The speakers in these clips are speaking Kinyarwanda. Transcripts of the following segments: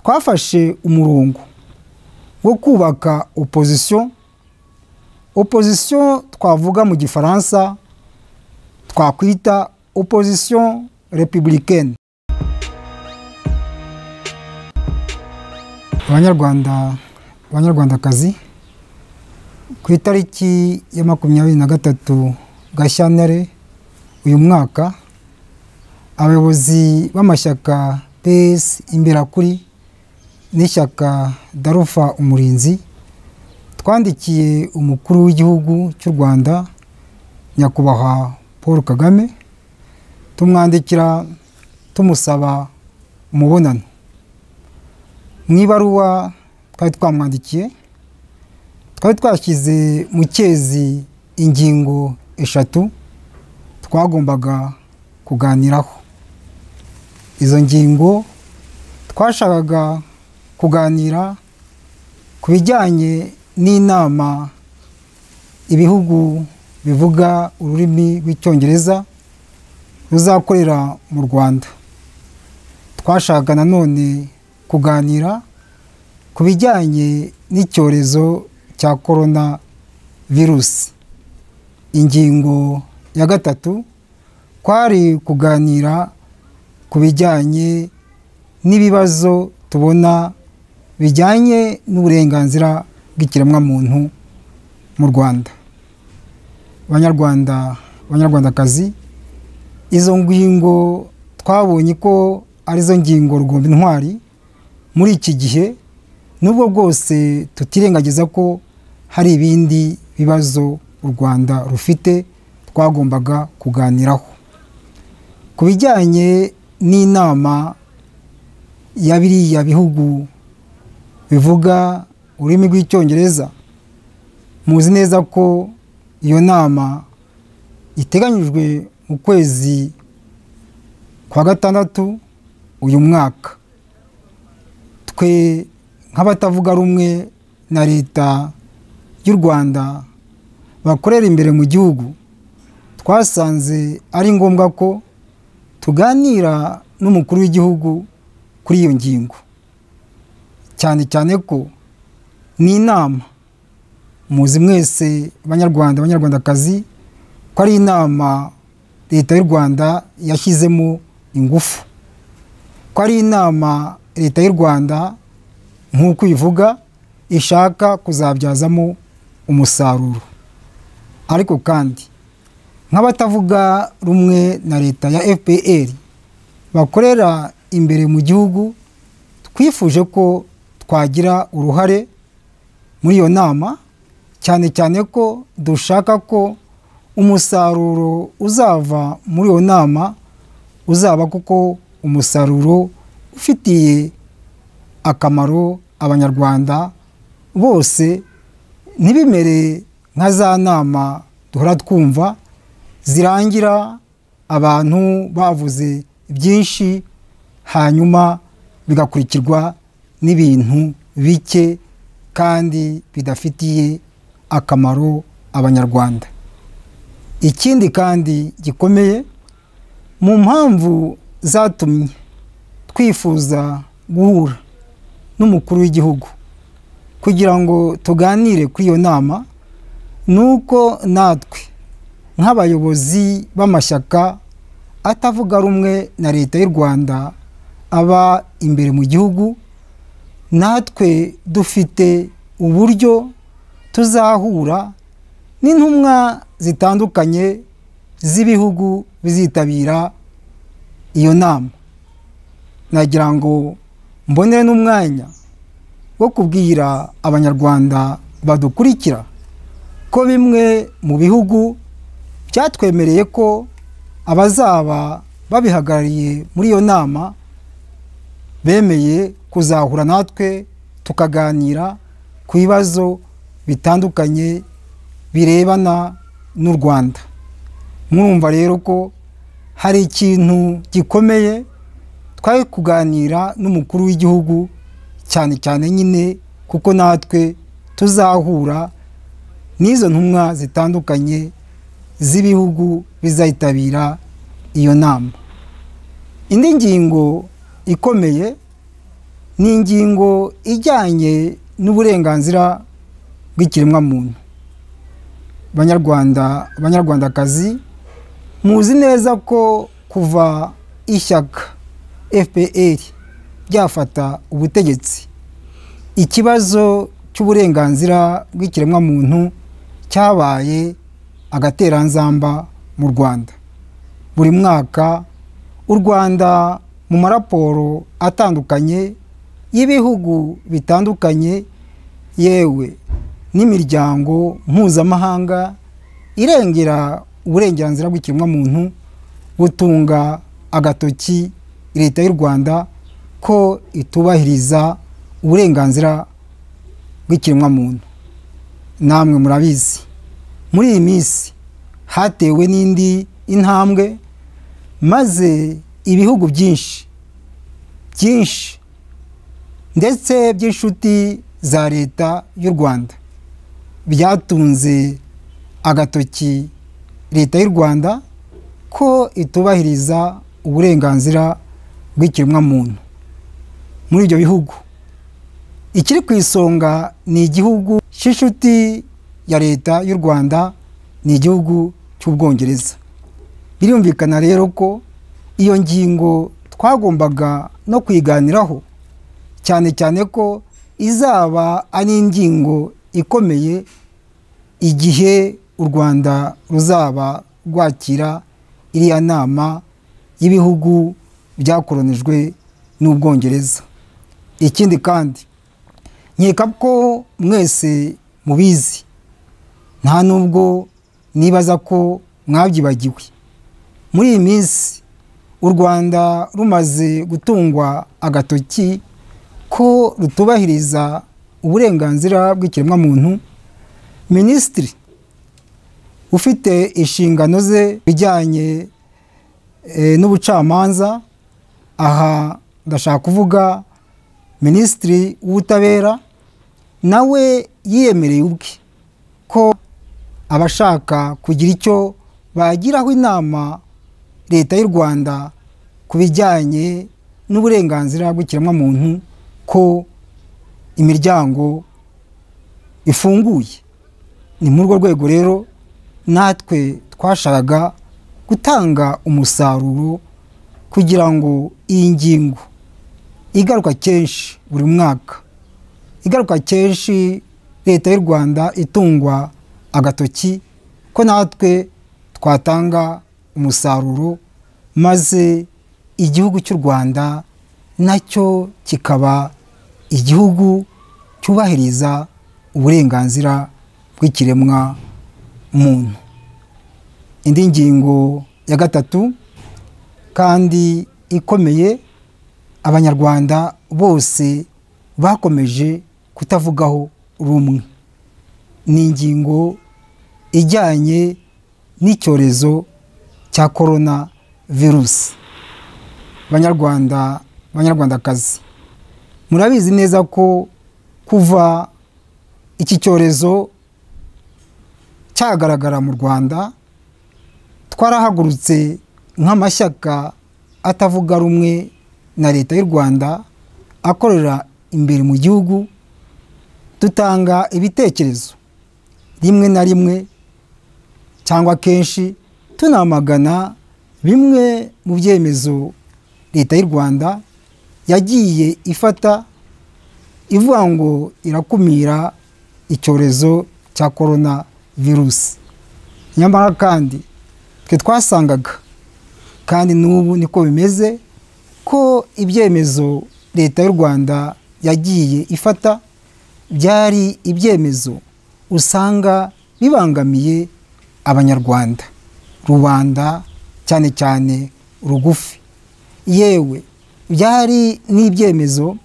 twafashe umurongo wo kubaka opozisiyo opozisiyo twavuga mu gifaransa twakwita opozisiyo repubulike abanyarwanda abanyarwandakazi ku itariki ya makumyabiri na gatatu gashyantare uyu mwaka abayobozi b'amashyaka pesi imberakuri n'ishyaka darufa umurinzi twandikiye umukuru w'igihugu cy'u rwanda nyakubahwa paul kagame tumwandikira tumusaba umubonano mu ibaruwa twari twamwandikiye twari twashyize mu cyezi ingingo eshatu twagombaga kuganiraho izo ngingo twashakaga kuganira ku bijyanye n'inama ibihugu bivuga ururimi rw'icyongereza ruzakorera mu rwanda twashaka nanone kuganira ku bijyanye n'icyorezo cya korona virusi ingingo ya gatatu kwari kuganira ku bijyanye n'ibibazo tubona bijyanye n'uburenganzira bw'ikiremwamuntu mu rwanda abanyarwanda abanyarwandakazi izo ngingo twabonye ko arizo ngingo rugomba intwari muri iki gihe nubwo bwose tutirengagiza ko hari ibindi bibazo u rwanda rufite twagombaga kuganiraho ku bijyanye n'inama ya biriya bihugu bivuga ururimi rw'icyongereza muzi neza ko iyo nama iteganyijwe mu kwezi kwa gatandatu uyu mwaka twe nk'abatavuga rumwe na leta y'u rwanda bakorera imbere mu gihugu twasanze ari ngombwa ko tuganira n'umukuru w'igihugu kuri iyo ngingo cyane cyane ko ni inama muzi mwese abanyarwanda abanyarwandakazi ko ari inama leta y'u rwanda yashyizemo ingufu ko ari inama leta y'u rwanda nk'uko ivuga ishaka kuzabyazamo umusaruro ariko kandi nk'abatavuga rumwe na leta ya fpr bakorera imbere mu gihugu twifuje ko twagira uruhare muri iyo nama cyane cyane ko dushaka ko umusaruro uzava muri iyo nama uzaba kuko umusaruro ufitiye akamaro abanyarwanda bose ntibimere nka za nama duhora twumva zirangira abantu bavuze byinshi hanyuma bigakurikirwa n'ibintu bike kandi bidafitiye akamaro abanyarwanda ikindi kandi gikomeye mu mpamvu zatumye twifuza guhura n'umukuru w'igihugu kugira ngo tuganire kuri iyo nama ni uko natwe nk'abayobozi b'amashyaka atavuga rumwe na leta y'u rwanda aba imbere mu gihugu natwe dufite uburyo tuzahura n'intumwa zitandukanye z'ibihugu bizitabira iyo nama nagira ngo mbonere n'umwanya wo kubwira abanyarwanda badukurikira ko bimwe mu bihugu byatwemereye ko abazaba babihagarariye muri iyo nama bemeye kuzahura natwe tukaganira ku bibazo bitandukanye birebana n'u rwanda mwumva rero ko hari ikintu gikomeye twari kuganira n'umukuru w'igihugu cyane cyane nyine kuko natwe tuzahura n'izo ntumwa zitandukanye z'ibihugu bizayitabira iyo nama indi ngingo ikomeye ni ingingo ijyanye n'uburenganzira bw'ikiremwamuntu banyarwanda banyarwandakazi muzi neza ko kuva ishyaka fpr ryafata ubutegetsi ikibazo cy'uburenganzira bw'ikiremwamuntu cyabaye agateranzamba mu rwanda buri mwaka u rwanda mu maraporo atandukanye y'ibihugu bitandukanye yewe n'imiryango mpuzamahanga irengera uburenganzira bw'ikiremwamuntu butunga agatoki leta y'u rwanda ko itubahiriza uburenganzira bw'ikiremwamuntu namwe murabizi muri iyi minsi hatewe n'indi intambwe maze ibihugu byinshi byinshi ndetse by'inshuti za leta y'u rwanda byatunze agatoki leta y'u rwanda ko itubahiriza uburenganzira bw'ikiremwamuntu muri ibyo bihugu ikiri ku isonga ni igihugu cy'inshuti ya leta y'u rwanda ni igihugu cy'ubwongereza birumvikana rero ko iyo ngingo twagombaga no kuyiganiraho cyane cyane ko izaba ari ingingo ikomeye igihe u rwanda ruzaba rwakira iriya nama y'ibihugu byakoronijwe n'ubwongereza ikindi kandi nkeka ko mwese mubizi nta nubwo nibaza ko mwabyibagiwe muri iyi minsi u rwanda rumaze gutungwa agatoki ko rutubahiriza uburenganzira bw'ikiremwamuntu minisitiri ufite inshingano ze bijyanye n'ubucamanza aha ndashaka kuvuga minisitiri w'ubutabera nawe yiyemereye ubwe ko abashaka kugira icyo bagiraho inama leta y'u rwanda ku bijyanye n'uburenganzira bw'ikiremwamuntu ko imiryango ifunguye ni muri urwo rwego rero natwe twashakaga gutanga umusaruro kugira ngo iyi ngingo igaruka kenshi buri mwaka igaruka kenshi leta y'u rwanda itungwa agatoki ko natwe twatanga umusaruro maze igihugu cy'u rwanda nacyo kikaba igihugu cyubahiriza uburenganzira bw'ikiremwa muntu indi ngingo ya gatatu kandi ikomeye abanyarwanda bose bakomeje kutavugaho rumwe ni ingingo ijyanye n'icyorezo cya korona virusi banyarwanda banyarwandakazi murabizi neza ko kuva iki cyorezo cyagaragara mu rwanda twarahagurutse nk'amashyaka atavuga rumwe na leta y'u rwanda akorera imbere mu gihugu dutanga ibitekerezo rimwe na rimwe cyangwa kenshi tunamagana bimwe mu byemezo leta y'u rwanda yagiye ifata ivuga ngo irakumira icyorezo cya korona virusi nyamara kandi twe twasangaga kandi n'ubu niko bimeze ko ibyemezo leta y'u rwanda yagiye ifata byari ibyemezo usanga bibangamiye abanyarwanda rubanda cyane cyane rugufi yewe byari n'ibyemezo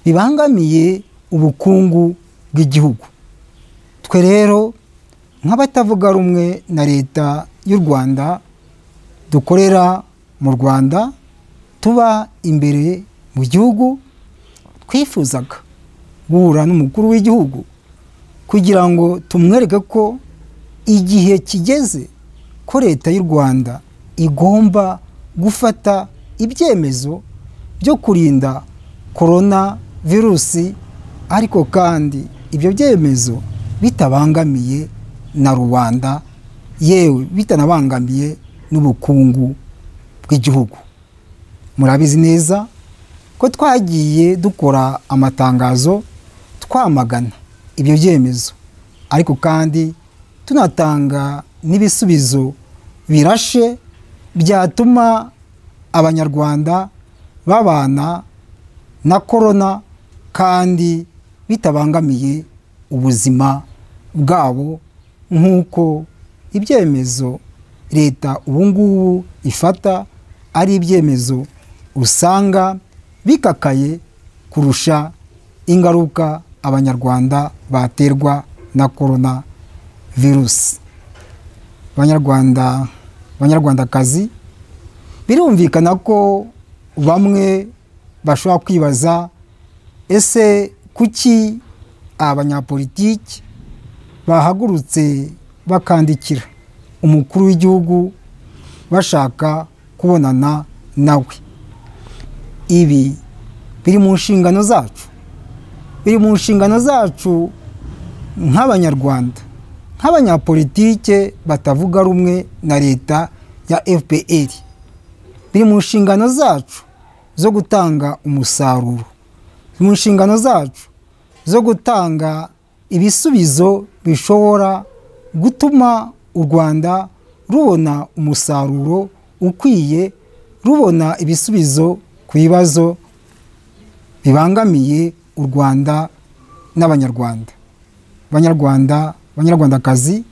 bibangamiye ubukungu bw'igihugu twe rero nk'abatavuga rumwe na leta y'u rwanda dukorera mu rwanda tuba imbere mu gihugu twifuzaga guhura n'umukuru w'igihugu kugira ngo tumwereke ko igihe kigeze ko leta y'u rwanda igomba gufata ibyemezo byo kurinda korona virusi ariko kandi ibyo byemezo bitabangamiye na rubanda yewe bitanabangamiye n'ubukungu bw'igihugu murabizi neza ko twagiye dukora amatangazo twamagana ibyo byemezo ariko kandi tunatanga n'ibisubizo birashe byatuma abanyarwanda babana na korona kandi bitabangamiye ubuzima bwabo nk'uko ibyemezo leta ubu ngubu ifata ari ibyemezo usanga bikakaye kurusha ingaruka abanyarwanda baterwa na korona virusi abanyarwanda abanyarwandakazi birumvikana ko bamwe bashobora kwibaza ese kuki abanyapolitiki bahagurutse bakandikira umukuru w'igihugu bashaka kubonana nawe ibi biri mu nshingano zacu biri mu nshingano zacu nk'abanyarwanda nk'abanyapolitike batavuga rumwe na leta ya fpr biri mu nshingano zacu zo gutanga umusaruro mu nshingano zacu zo gutanga ibisubizo bishobora gutuma u rwanda rubona umusaruro ukwiye rubona ibisubizo ku bibazo bibangamiye u rwanda n'abanyarwanda abanyarwanda abanyarwandakazi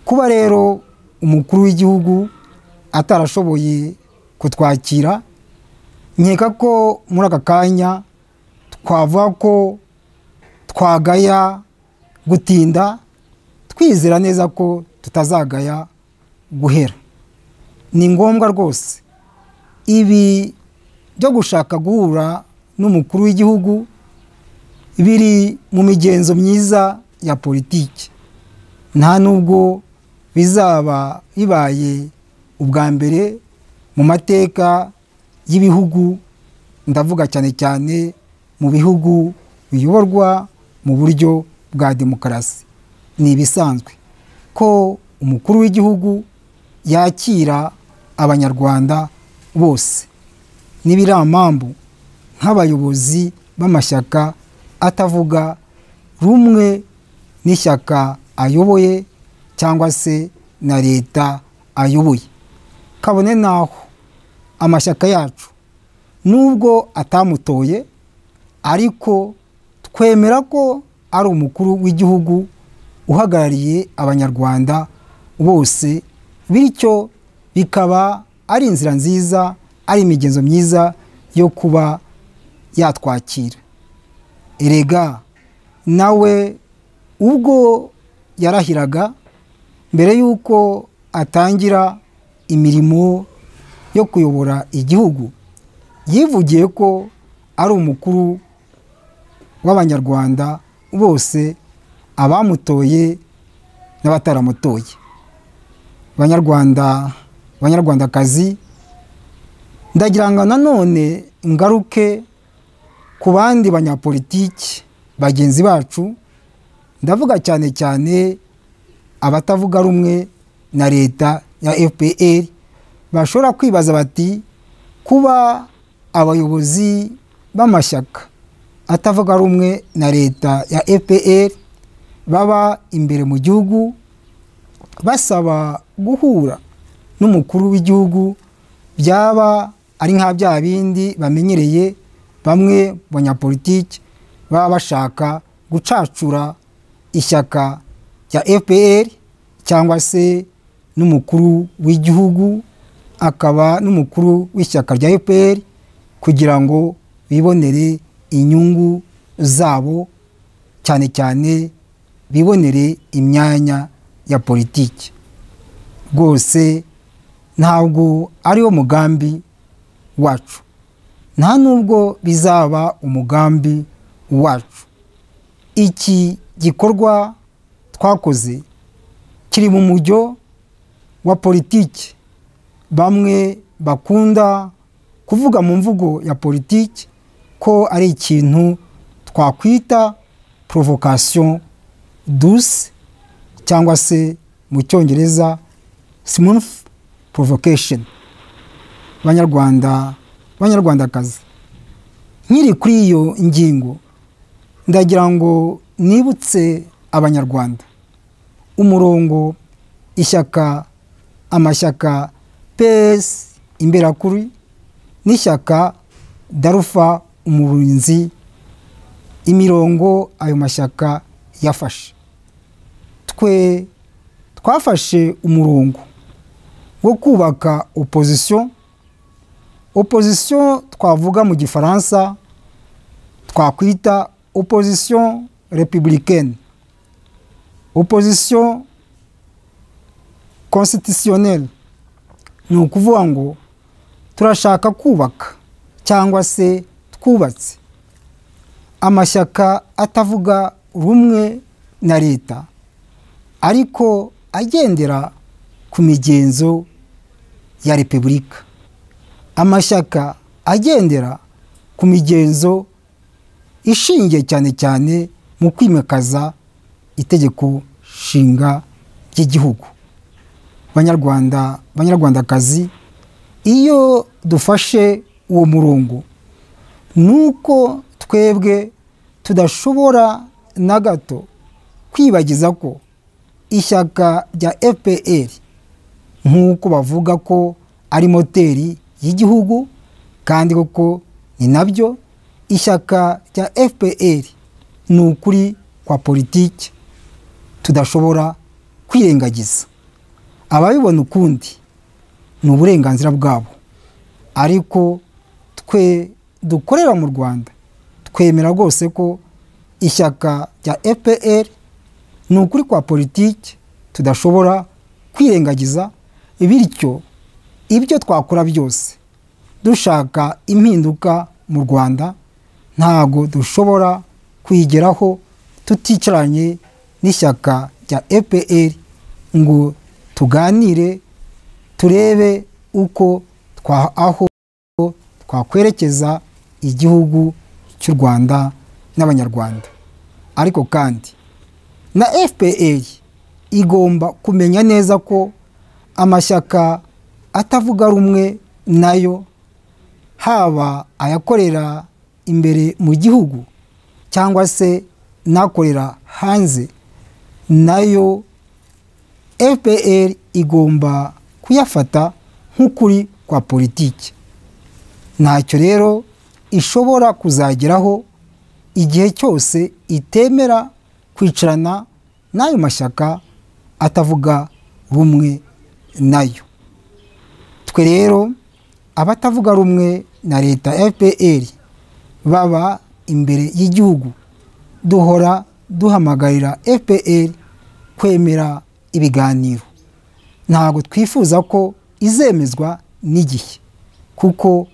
kuba rero umukuru w'igihugu atarashoboye kutwakira nkeka ko muri aka kanya twavuga ko twagaya gutinda twizera neza ko tutazagaya guhera ni ngombwa rwose ibi byo gushaka guhura n'umukuru w'igihugu biri mu migenzo myiza ya politiki nta nubwo bizaba bibaye ubwa mbere mu mateka y'ibihugu ndavuga cyane cyane mu bihugu biyoborwa mu buryo bwa demokarasi ni ibisanzwe ko umukuru w'igihugu yakira abanyarwanda bose n'ibiramambu nk'abayobozi b'amashyaka atavuga rumwe n'ishyaka ayoboye cyangwa se na leta ayoboye kabone naho amashyaka yacu nubwo atamutoye ariko twemera ko ari umukuru w'igihugu uhagarariye abanyarwanda bose bityo bikaba ari inzira nziza ari imigenzo myiza yo kuba yatwakira erega nawe ubwo yarahiraga mbere y'uko atangira imirimo yo kuyobora igihugu yivugiye ko ari umukuru w'abanyarwanda bose abamutoye n'abataramutoye abanyarwanda abanyarwandakazi ndagira ngo nanone ngaruke ku bandi banyapolitiki bagenzi bacu ndavuga cyane cyane abatavuga rumwe na leta ya fpr bashobora kwibaza bati kuba abayobozi b'amashyaka atavuga rumwe na leta ya fpr baba imbere mu gihugu basaba guhura n'umukuru w'igihugu byaba ari nka bya bindi bamenyereye bamwe mu banyapolitiki baba bashaka gucacura ishyaka rya fpr cyangwa se n'umukuru w'igihugu akaba n'umukuru w'ishyaka rya fpr kugira ngo bibonere inyungu zabo cyane cyane bibonere imyanya ya politiki rwose ntabwo ariwo mugambi wacu nta nubwo bizaba umugambi wacu iki gikorwa twakoze kiri mu mujyo wa politiki bamwe bakunda kuvuga mu mvugo ya politiki ko ari ikintu twakwita provocation douce cyangwa se mu cyongereza smooth provocation banyarwanda banyarwandakazi nkiri kuri iyo ngingo ndagira ngo nibutse abanyarwanda umurongo ishyaka amashyaka ps imberakuri n'ishyaka darufa umurinzi imirongo ayo mashyaka yafashe twe twafashe umurongo wo kubaka opozisiyo opozisiyo twavuga mu gifaransa twakwita opozisiyo repubulikaine opozisiyo constitutionnelle ni ukuvuga ngo turashaka kubaka cyangwa se twubatse amashyaka atavuga rumwe na leta ariko agendera ku migenzo ya repubulika amashyaka agendera ku migenzo ishingiye cyane cyane mu kwimakaza itegeko nshinga ry'igihugu banyarwanda banyarwandakazi iyo dufashe uwo murongo ni uko twebwe tudashobora na gato kwibagiza ko ishyaka rya fpr nk'uko bavuga ko ari moteri y'igihugu kandi koko ni nabyo ishyaka rya fpr ni ukuri kwa politiki tudashobora kwirengagiza ababibona ukundi ni uburenganzira bwabo ariko twe dukorera mu rwanda twemera rwose ko ishyaka rya fpr ni ukuri kwa politiki tudashobora kwirengagiza bityo ibyo twakora byose dushaka impinduka mu rwanda ntago dushobora kuyigeraho tuticaranye n'ishyaka rya epr ngo tuganire turebe uko twa aho twakwerekeza igihugu cy'u rwanda n'abanyarwanda ariko kandi na fpr igomba kumenya neza ko amashyaka atavuga rumwe nayo haba ayakorera imbere mu gihugu cyangwa se nakorera hanze nayo fpr igomba kuyafata nk'ukuri kwa politiki ntacyo rero ishobora kuzageraho igihe cyose itemera kwicarana n'ayo mashyaka atavuga rumwe nayo twe rero abatavuga rumwe na leta fpr baba imbere y'igihugu duhora duhamagarira fpr kwemera ibiganiro ntabwo twifuza ko izemezwa n'igihe kuko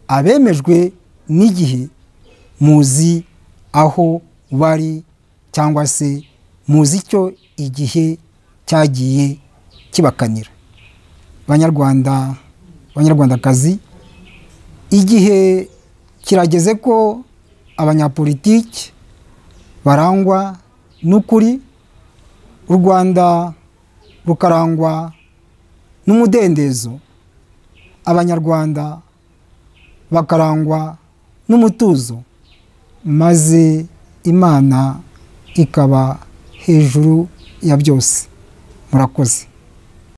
abemejwe n'igihe muzi aho bari cyangwa se muzi icyo igihe cyagiye kibakanira banyarwanda banyarwandakazi igihe kirageze ko abanyapolitiki barangwa n'ukuri u rwanda rukarangwa n'umudendezo abanyarwanda bakarangwa n'umutuzo maze imana ikaba hejuru ya byose murakoze